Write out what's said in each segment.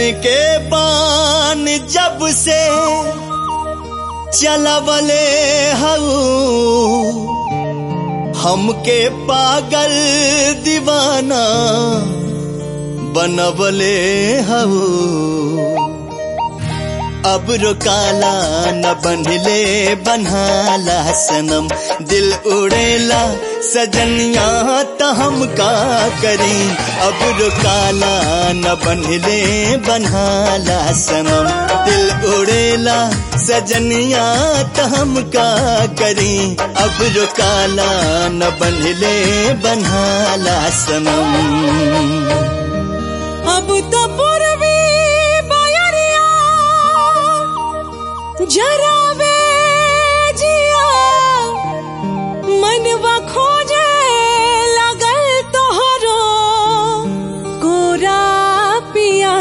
के बान जब से चलवले हऊ हमके पागल दीवाना बनवले हऊ अब रुकाला न बनले बनहाला सनम दिल उड़ेला सजनिया त हम का करी अब रुकाला न बनले बनहाला सनम दिल उड़ेला सजनिया त हम का करी अब रुकाला न बनले बनहाला सनम अब तो पूर्वी बयरिया जरावे जिया मनवा खोजे लगल तोहरो कोरा पिया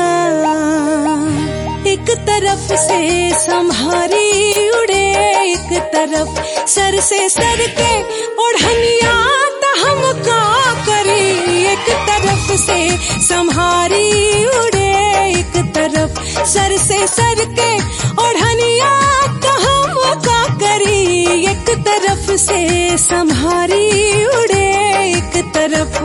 एक तरफ से संहारी उड़े एक तरफ सर से सर के ओढ़निया त हम का करी एक तरफ से संहारी उड़े एक तरफ सर से सर के ओढ़निया त हम का करी एक तरफ से संहारी उड़े एक तरफ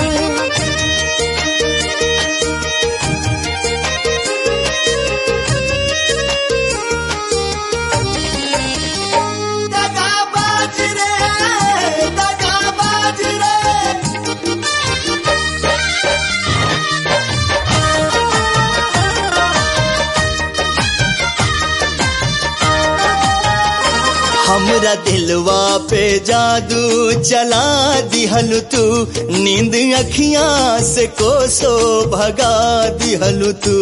दगाबाज रे दगाबाज रे हमरा दिलवा पे जादू चला दिहलु तू नींद अखियां से कोसो भगा दिहलु तू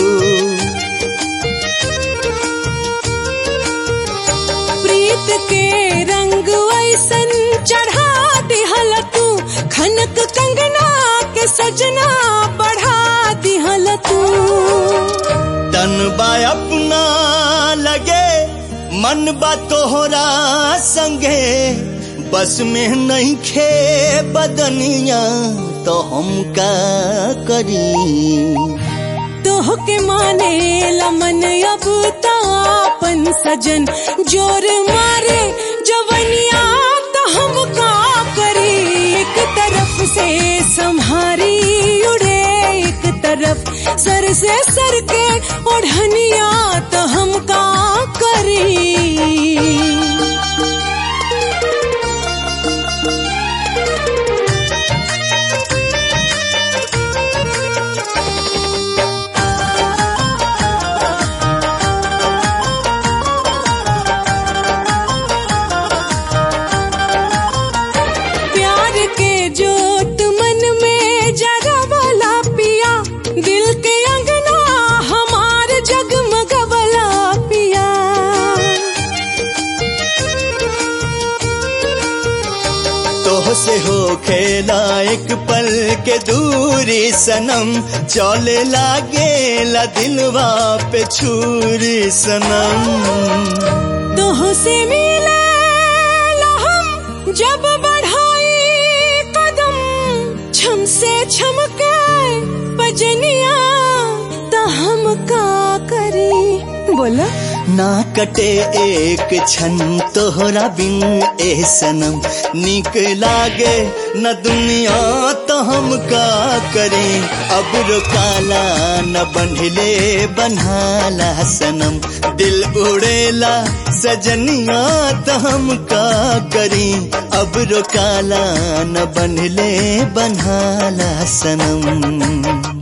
प्रीत के रंग ऐसन चढ़ा दिहल तू खनक कंगना के सजना बढ़ा दिहल तू तन बा अपना लगे मन बा तोहरा संगे बस में नहीं खे बदनिया तो हम का करी तोह के माने लमन अब तापन सजन जोर मारे जवनिया तो हम का करी एक तरफ से संहारी उड़े एक तरफ सर से सर के ओढ़निया तो हम का करी प्यार के जोत मन में जगवला पिया दिल के अंगना हमार जगमगवला पिया तोह से हो खेला एक पल के दूरी सनम चले लागे ला दिलवा पे छुरी सनम तोह से मिले हम जब बढ़ाई कदम छम से छमके पजनिया त हम का करी बोला ना कटे एक क्षण तोहरा बिन ए सनम निक लागे न दुनिया तो हम का करें अब रुकाला न बंधले बनहाला सनम दिल उड़ेला सजनिया तो हम का करें अब रुकाला न बंधले बनहाला सनम